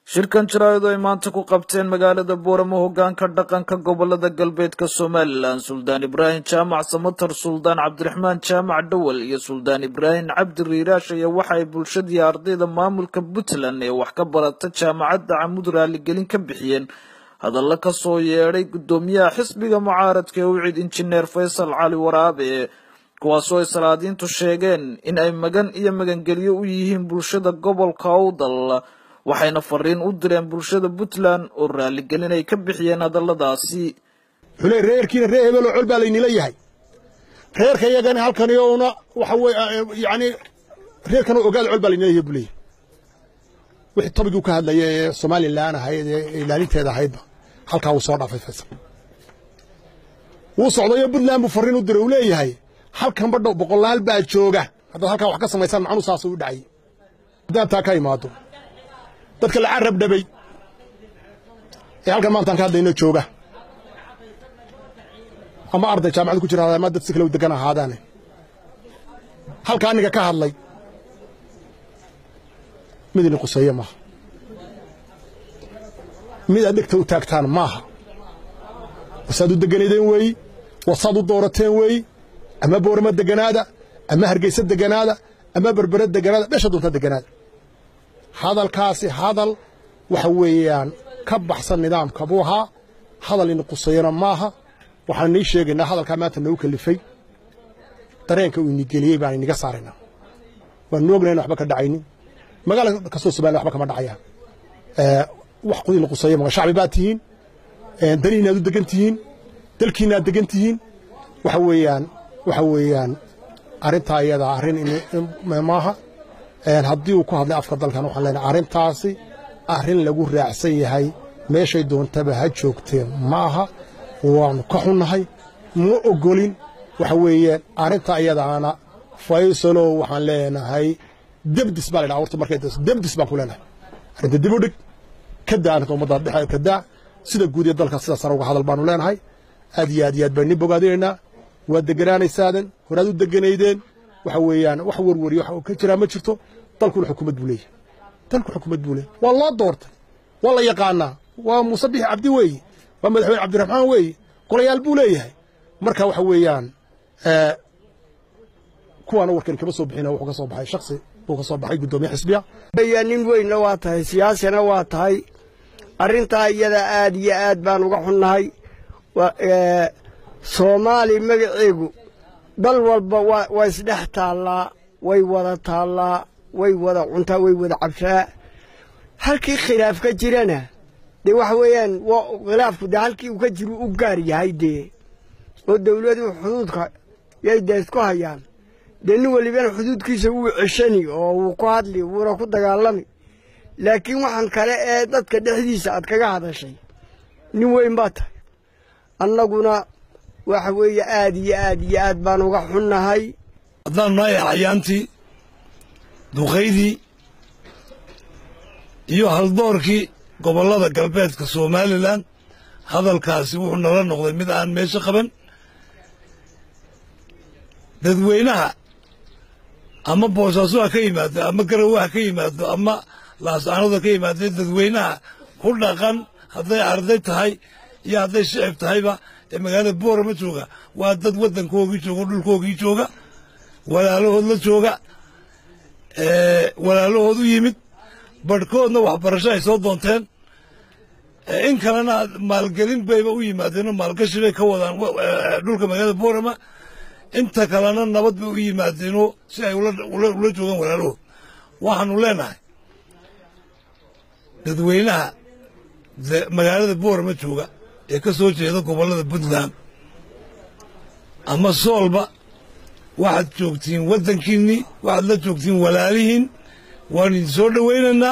shirkan jaraa'id ay maanta ku qabteen magaalada booramo hoggaanka dhaqanka gobolada galbeedka somalilan suldaan ibraahim jaamac samatar suldaan cabdiraxmaan jaamac dhowal iyo suldaan ibraahim cabdi riiraash ayaa waxa ay bulshadii ardayda maamulka puntland ee wax ka barata jaamacadda camud raaligelin ka bixiyeen hadalla ka soo yeedhay guddoomiyaha xisbiga mucaaradka ee ucid injineer faysal cali waraabe kuwaasoo ay salaadiintu sheegeen in ay magan iyo magangelyo u yihiin bulshada gobolka owdal waxayna fariin u direen bulshada puntland oo raaligelin ay ka bixiyeen hadalladaasi xule reerkiina reer hebeloo col baa laynila yahay reerka iyagana halkani oona waxa weye yani reerkana ogaada col baa laynila yahay buleeyahy wixii tobigii ka hadlaya ee somalilan ahayd ee ilaalinteeda ahaydba halkaa wuu soo dhaafay faysal wuu socdayo puntland buu fariin u diray uu leeyahay halkan badhow boqolaal baa jooga haddaad halkaa wax ka samaysaan macnuu saasuu u dhacay haddaan taa ka imaado dadka la carab dhabay ee halkan maantaan ka hadlayno jooga ama arday jaamacad ku jira ama dad si kale u degan ahaadaane halka aniga ka hadlay mid ini quseeye maaha mid aad dhegta u taagtaan maaha wasaad u deganaydeen weeyi wasaad u doorateen weeyi ama boorama deganaada ama hargeysa deganaada ama berbere deganaada dhesha doonta deganaada hadalkaasi hadal waxa weeyaan ka baxsan nidaamka buu ahaa hadal ini qusayana maaha waxaan nii sheegaynaa hadalkaa maanta nagu kalifay dareenka uu inigeliyey baan iniga saaraynaa waanu ognahay in waxba ka dhacaynin magaala kastoo somaliya waxba kama dhacayaan wax ini qusaya ma shacbi baad tihiin danihiinaad u degan tihiin dalkiinaad degan tihiin waxa weeyaan waxa weeyaan arrintaa iyadaa arrin maaha haddii uu ku hadlay afka dalkan waxaan leenahay arrintaasi arrin lagu raacsan yahay meeshay doontaba ha joogteen maaha waannu ka xunnahay ma ogolin waxa weeyaan arrintaa iyadaana faysalow waxaan leenahay debdis baa la dhaha horta markay debdis baan ku leenahay arrinta dib u dhig ka daa arrinta ummadda dhexe ka daa sida guud ee dalka sida sare uga hadal baanu leenahay aad iyo aad iyo aad baan nin bogaadinaynaa waad deganaanaysaaden horaad u deganaydeen waxa weeyaan wax warwariyo wax ka jiraa ma jirto dalkuna xukuumad buu leeyahay dalku xukuumad buu leeyahay waa loo doortay waa la yaqaanaa waa muuse bixi cabdi weeye waa madaxweyne cabdiraxmaan weeye golayaal buu leeyahay marka waxa weeyaan kuwaana warkani kama soo bixina wuxuu ka soo baxay shaksi buu ka soo baxay guddoomiye xisbiya ya nin weynna waa tahay siyaasina waa tahay arrintaa iyada aad iyo aad baan uga xunnahay soomaali magaceegu dal walba waa isdhex taallaa way wada taallaa way wada cuntaa way wada cabsaa halkii khilaaf ka jirana dee waxa weeyaan khilaafku dee halkii uu ka jiru u gaar yahay dee oo dawladuhu xuduudka yay dee isku hayaan dee nin walibana xuduudkiisa wuu ceshani oo wuu ku hadli wuuna ku dagaalami laakiin waxaan kale ee dadka dhexdiisa aad kaga hadashay nin weyn baa tahay annaguna waxa weeye aad iyo aad iyo aad baan uga xunnahay haddaan nahay xayaantii duqaydii iyo haldoorkii gobollada galbeedka somalilan hadalkaasi wuxuu nala noqday mid aan meesho qaban dadweynaha ama boosaaso ha ka yimaado ama garawe ha ka yimaado ama laasaanadu ha ka yimaadee dadweynaha ku dhaqan hadday arday tahay iyo hadday shicib tahayba ee magaalada boorama jooga waa dad waddankoogii jooga dhulkoogii jooga walaalahood la jooga walaalahood u yimid barhkoodna waxbarasho ay soo doonteen in kalena maalgelin bayba u yimaadeenoo maalgashi bay ka wadaan dhulka magaalada boorama inta kalena nabad bay u yimaadeenoo si ay ula joogaan walaalahood waxaanu leenahay dadweynaha magaalada boorama jooga ee ka soo jeeda gobollada puntland ama soolba waxaad joogtiin waddankiinnii waxaad la joogtiin walaalihiin waanu idin soo dhowaynaynaa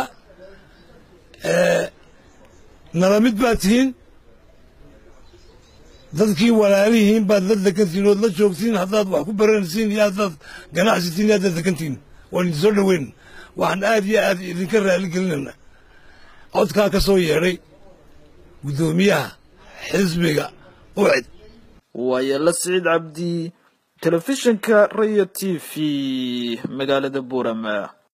nala mid baad tihiin dadkii walaalihiin baad la degantihiin ood la joogtiin haddaad wax ku baranaysiin iyo haddaad ganacsitiin iyo haddaad degantihiin waanu idin soo dhowaynaynaa waxaan aad iyo aad idinka raali gelinaynaa codkaa ka soo yeedhay guddoomiyaha xisbiga ucid waayala siciid cabdi telefishinka rayo t v magaalada buurama